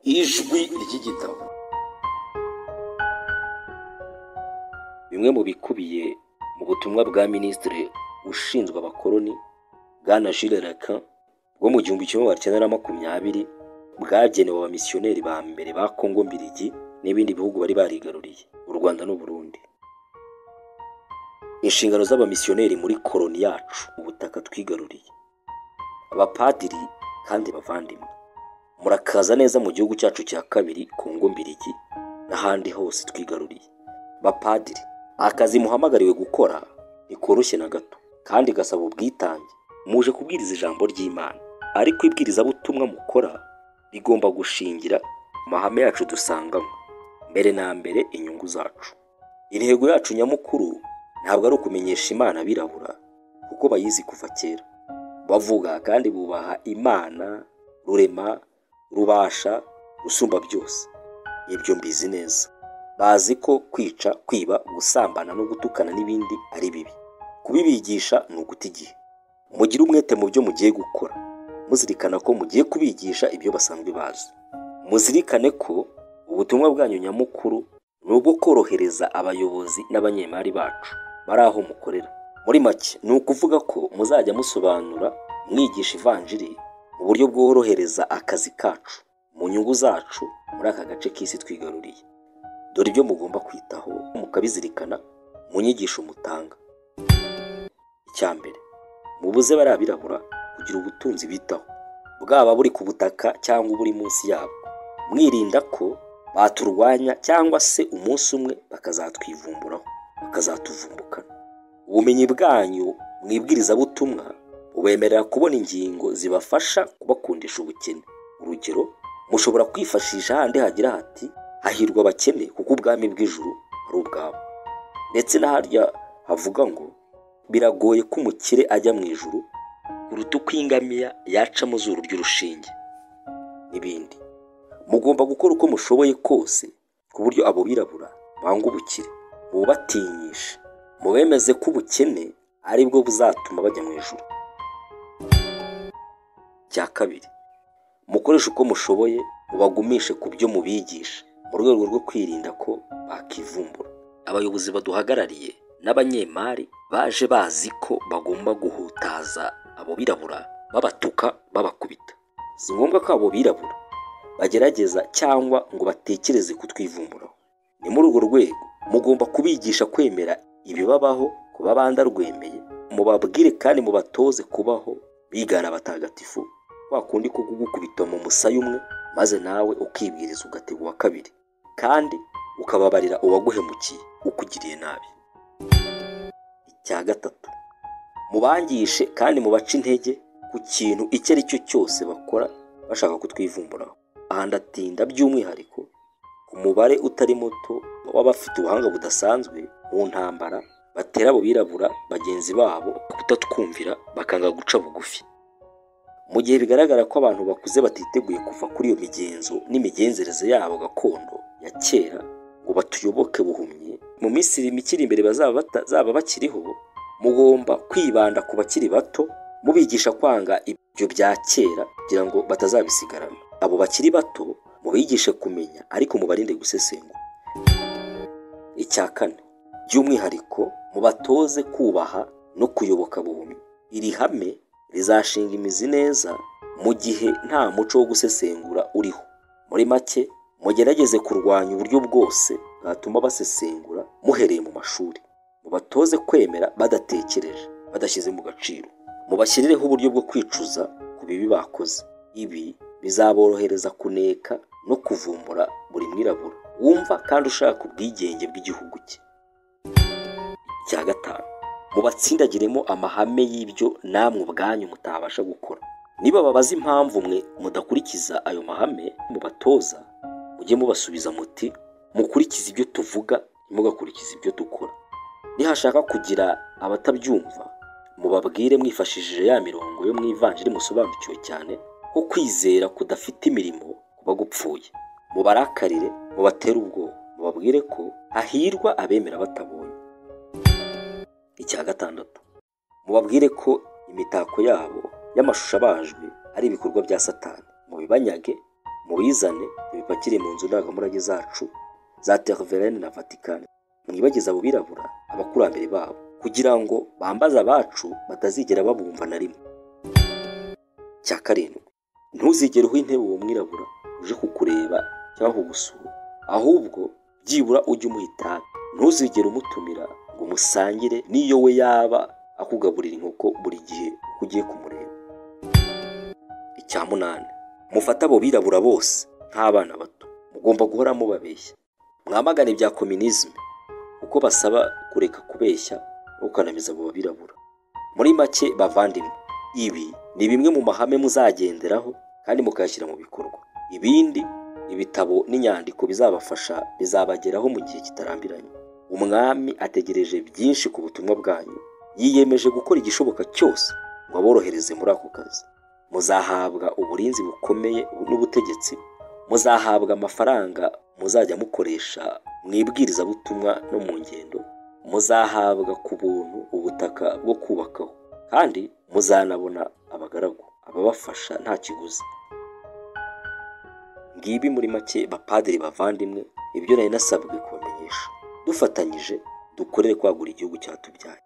ijwi ry'igitabo bimwe mu bikubiye mu butumwa bwa minisitiri ushinzwe abakoloni bwana Jules Lacan bwo mu gihumbi kimwe magana cyenda na makumyabiri bwagenewe abamisiyoneri ba mbere ba Kongo Mbirigi n'ibindi bihugu bari barigaruriye u Rwanda n'u Burundi inshingano z'abamisiyoneri muri koloni yacu ubutaka twigaruriye abapadiri kandi bavandimwe murakaza neza mu gihugu cyacu cya kabiri Kongo Mbirigi n'ahandi hose twigaruriye bapadiri akazi muhamagariwe gukora ntikoroshye na gato kandi gasaba ubwitange muje kubwiriza ijambo ry'imana ariko ibwirizabutumwa mukora rigomba gushingira ku mahame yacu dusanganywe mbere na mbere inyungu zacu intego yacu nyamukuru ntabwo ari ukumenyesha imana abirabura kuko bayizi kuva kera bavuga kandi bubaha imana rurema rubasha gusumba byose ibyo mbizi neza bazi ko kwica kwiba gusambana no gutukana n'ibindi ari bibi kubibigisha ni uguta igihe mugire umwete mu byo mugiye gukora muzirikana ko mugiye kubigisha ibyo basanzwe bazi muzirikane ko ubutumwa bwanyu nyamukuru ni ubwo korohereza abayobozi n'abanyemari bacu bari aho mukorera muri make ni ukuvuga ko muzajya musobanura mwigisha ivanjiri mu buryo bworohereza akazi kacu mu nyungu zacu muri aka gace k'isi twigaruriye dore ibyo mugomba kwitaho mukabizirikana mu nyigisho mutanga icya mbere mubuze bari abirabura kugira ubutunzi bitaho bwaba buri ku butaka cyangwa uburi munsi yabwo mwirinda ko baturwanya cyangwa se umunsi umwe bakazatwivumburaho bakazatuvumbukana ubumenyi bwanyu mu ibwirizabutumwa bubemerera kubona ingingo zibafasha kubakundisha ubukene urugero mushobora kwifashisha handi hagira hati hahirwa abakene kuko ubwami bw'ijuru ari ubwabo ndetse n'aharya havuga ngo biragoye ko umukire ajya mu ijuru kuruta uko ingamiya yaca mu zuru ry'urushinge n'ibindi mugomba gukora uko mushoboye kose ku buryo abo birabura banga ubukire bubatinyishe mubemeze ko ubukene ari bwo buzatuma bajya mu ijuru cya kabiri mukoreshe uko mushoboye mubagumishe ku byo mubigisha mu rwego rwo kwirinda ko bakivumbura abayobozi baduhagarariye n'abanyemari baje bazi ko bagomba guhutaza abo birabura babatuka babakubita si ngombwa ko abo birabura bagerageza cyangwa ngo batekereze kutwivumburaho ni muri urwo rwego mugomba kubigisha kwemera ibibabaho ku babanda rwemeye mubabwire kandi mubatoze kubaho bigana abatagatifu wakundi ko kugukubita mu musaya umwe maze nawe ukibwiriza ugatega uwa kabiri kandi ukababarira uwaguhemukiye ukugiriye nabi icya gatatu mubangishe kandi mubace intege ku kintu icyo ari cyo cyose bakora bashaka kutwivumburaho aha ndatinda by'umwihariko ku mubare utari muto w'abafite ubuhanga budasanzwe mu ntambara batera abo birabura bagenzi babo kutatwumvira bakanga guca bugufi mu gihe bigaragara ko abantu bakuze batiteguye kuva kuri iyo migenzo n'imigenzereze yabo gakondo ya kera ngo batuyoboke buhumye mu minsi mikiri imbere bazaba bakiriho mugomba kwibanda ku bakiri bato mubigisha kwanga ibyo bya kera kugira ngo batazabisigarana abo bakiri bato mubigishe kumenya ariko mubarinde gusesengura icya kane by'umwihariko mubatoze kubaha no kuyoboka buhumyi iri hame rizashinga imizi neza mu gihe nta muco wo gusesengura uriho muri make mugerageze kurwanya uburyo bwose bwatuma basesengura muhereye mu mashuri mubatoze kwemera badatekereje badashyize mu gaciro mubashyirireho uburyo bwo kwicuza ku bibi bakoze ibi bizaborohereza kuneka no kuvumbura buri mwirabura wumva kandi ushaka ubwigenge bw'igihugu cye icya gatanu mubatsindagiremo amahame y'ibyo namwe ubwanyu mutabasha gukora niba babaza impamvu mwe mudakurikiza ayo mahame mubatoza mujye mubasubiza muti mukurikize ibyo tuvuga ntimugakurikize ibyo dukora nihashaka kugira abatabyumva mubabwire mwifashishije ya mirongo yo mu ivanjiri musobanukiwe cyane ko kwizera kudafite imirimo kuba gupfuye mubarakarire mubatere ubwoba mubabwire ko hahirwa abemera batabonye icya gatandatu mubabwire ko imitako yabo y'amashusho abajwe ari ibikorwa bya satani mubibanyage mubizane bipakiriye mu nzu ndangamurage zacu za Terverene na Vatikani mwibagize abo birabura abakurambere babo kugira ngo bambaze abacu batazigera babumva na rimwe cya karindwi ntuzigere uha intebe uwo mwirabura uje kukureba cyangwa kugusura ahubwo byibura ujye umuha itabi ntuzigere umutumira ngo musangire n'iyo we yaba akugaburira inkoko buri gihe uko ugiye kumureba icya munani mufate abo birabura bose nk'abana bato mugomba guhora mubabeshya mwamagane ibya kominizme kuko basaba kureka kubeshya no gukanamiza abo birabura muri make bavandimwe ibi ni bimwe mu mahame muzagenderaho kandi mukayashyira mu bikorwa ibindi ibitabo n'inyandiko bizabafasha bizabageraho mu gihe kitarambiranye umwami ategereje byinshi ku butumwa bwanyu yiyemeje gukora igishoboka cyose ngo aborohereze muri ako kazi muzahabwa uburinzi bukomeye n'ubutegetsi muzahabwa amafaranga muzajya mukoresha mu ibwirizabutumwa no mu ngendo muzahabwa ku buntu ubutaka bwo kubakaho kandi muzanabona abagaragu ababafasha nta kiguzi ngibi muri make bapadiri bavandimwe ibyo nari nasabwe kubamenyesha dufatanyije dukorere kwagura igihugu cyatubyaye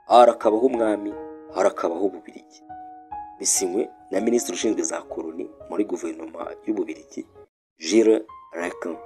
harakabaho umwami harakabaho ububirigi bisinywe na minisitiri ushinzwe za koroni muri guverinoma y'ububirigi jire rekan